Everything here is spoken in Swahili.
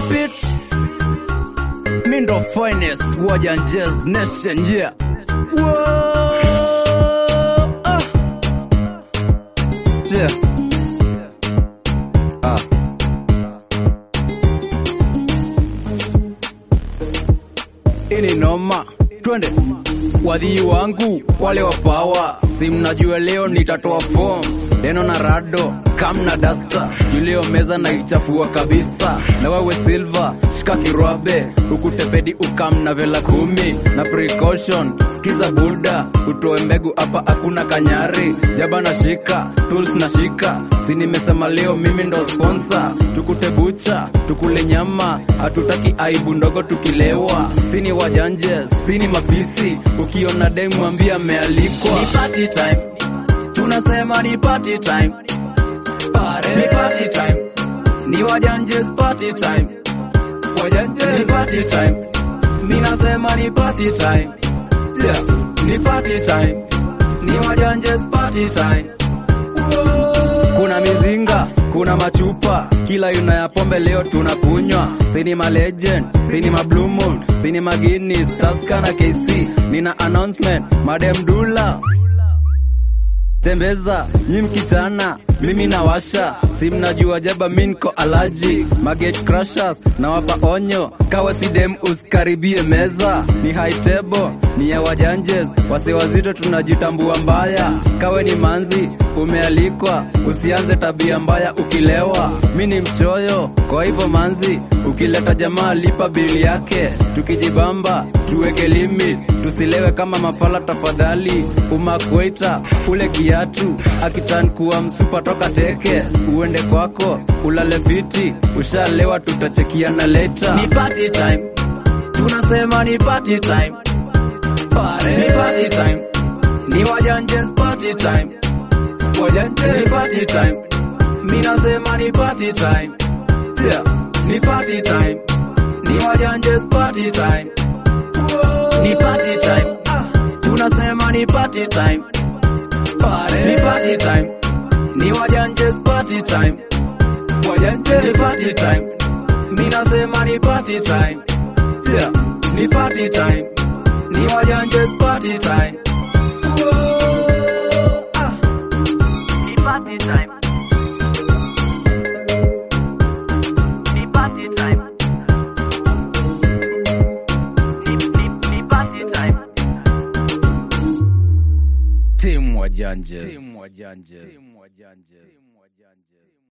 repeat mi ndo finest wajanjes nation yeah Whoa, ah. yeah. ah. ini noma twende wadhii wangu wale wa pawa si mnajua leo nitatoa form neno na rado kam na dasta yulio meza na ichafua kabisa na wewe silva shika kirwabe ukutepedi ukam na vela kumi na precaution skiza buda utoe mbegu hapa hakuna kanyari jaba na shika tools na shika si nimesema leo mimi ndo sponsor tukute bucha tukule nyama hatutaki aibu ndogo tukilewa sini wajanje sini mafisi ukiona dem mwambia amealikwa ni party time tunasema ni party time Pare. ni party time ni wajanjes party time wajanjes ni party time mi nasema ni party time yeah. ni party time ni wajanjes party time kuna mizinga kuna machupa kila aina ya pombe leo tunakunywa sini ma legend sini ma blue moon sini ma guinness taska na kc nina announcement madem dula tembeza nyi mkichana mimi nawasha si mnajua jaba mi nko alaji magate crushers nawapa onyo kawa sidem usikaribie meza ni high table ni ya wajanjes wase wazito tunajitambua mbaya kawe ni manzi umealikwa usianze tabia mbaya ukilewa mi ni mchoyo kwa hivyo manzi ukileta jamaa lipa bili yake tukijibamba tuweke limit tusilewe kama mafala tafadhali umakweita ule kiatu akitan kuwa msupa toka teke uende kwako ulale viti ushalewa tutachekiana leta ni party time tunasema ni party time Pare. ni party time ni wajanjes party time wajanjes ni party time mi nasema ni party time yeah. ni party time ni wajanjes party time ni party time tunasema ni party time Pare. ni party time ni wajanjes party time wajanjes ni party time mi nasema ni party time yeah. ni party time ni wajanjes party time ah. Ni party time. Ni party time. Ni, ni, ni party time. Team wajanjes. Team wajanjes. Team wajanjes.